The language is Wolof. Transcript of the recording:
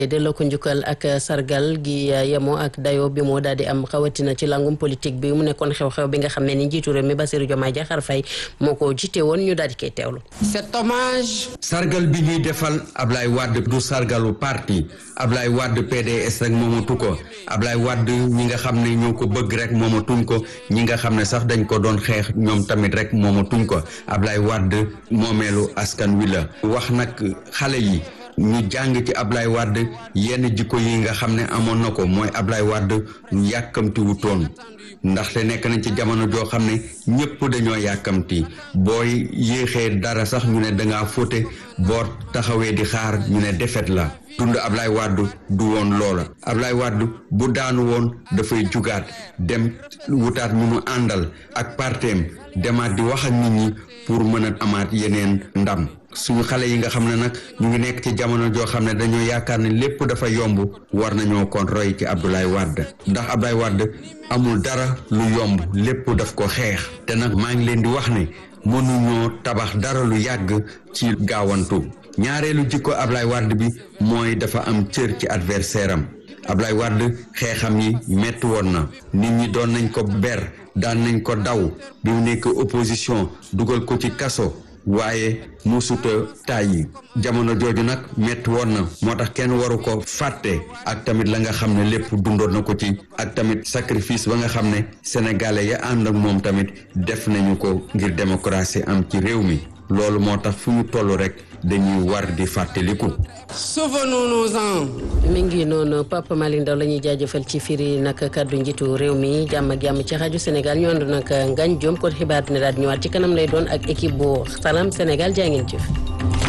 delloo ko njukkal ak sargal gi yemoo ak dayo bi moo daal di am xawatina ci langum politique bi mu nekkoon xew-xew bi nga xam ne ni njiitu réew mi Bassirou Diomaye Diakhar Faye moo ko jiite woon ñu daal di koy teewlu. cet hommage. sargal bi ñuy defal Ablaye Wade du sargalu parti Ablaye Wade PDS rek moomatu ko Ablaye Wade ñi nga xam ne ñoo ko bëgg rek moomatuñ ko ñi nga xam ne sax dañ ko doon xeex ñoom tamit rek moomatuñ ko Ablaye Wade moomeelu askan wi la wax nag xale yi. ñu jàng ci Ablaye Wade yenn jikko yi nga xam ne amoon na ko mooy Ablaye Wade yàkkamti wutoon ndaxte nekk nañ ci jamono joo xam ne ñëpp dañoo yàkkamti booy yéexee dara sax ñu ne dangaa fóote boo taxawee di xaar ñu ne defet la dund Ablaye Wade du woon loola Ablaye Wade bu daanu woon dafay jugaat dem wutaat ñu mu àndal ak parteem demaat di wax ak nit ñi pour mën a amaat yeneen ndam suñu xale yi nga xam ne nag ñu ngi nekk ci jamono joo xam ne dañoo yaakaar ne lépp dafa yomb war nañoo kon roy ci Abdoulaye Wade ndax Abdoulaye Wade amul dara lu yomb lépp daf ko xeex te nag maa ngi leen di wax ne mënuñoo tabax dara lu yàgg ci gaawantu ñaareelu jikko Abdoulaye Wade bi mooy dafa am cër ci adversaire am Abdoulaye Wade xeexam yi metti woon na nit ñi doon nañ ko ber daan nañ ko daw bi mu nekk opposition dugal ko ci kaso waaye musuta tàyyi jamono jooju nag metti woon na moo tax kenn waru ko fàtte ak tamit la nga xam ne lépp dundoon na ko ci ak tamit sacrifice ba nga xam ne sénégalais ya ànd ak moom tamit def nañu ko ngir démocratie am ci réew mi loolu moo tax fu ñu toll rek dañuy war di fàttaliku. souvenons-nous-en. mi ngi noonu Papa Malick Ndaw la ñuy jaajëfal ci firi nag kàddu njiitu réew mi jàmm ak jàmm ci rajo Sénégal ñu ànd nag Ngagne Diome kon xibaar dina daal di ñëwaat ci kanam lay doon ak équipe bu Salam Sénégal jaa ngeen jëf.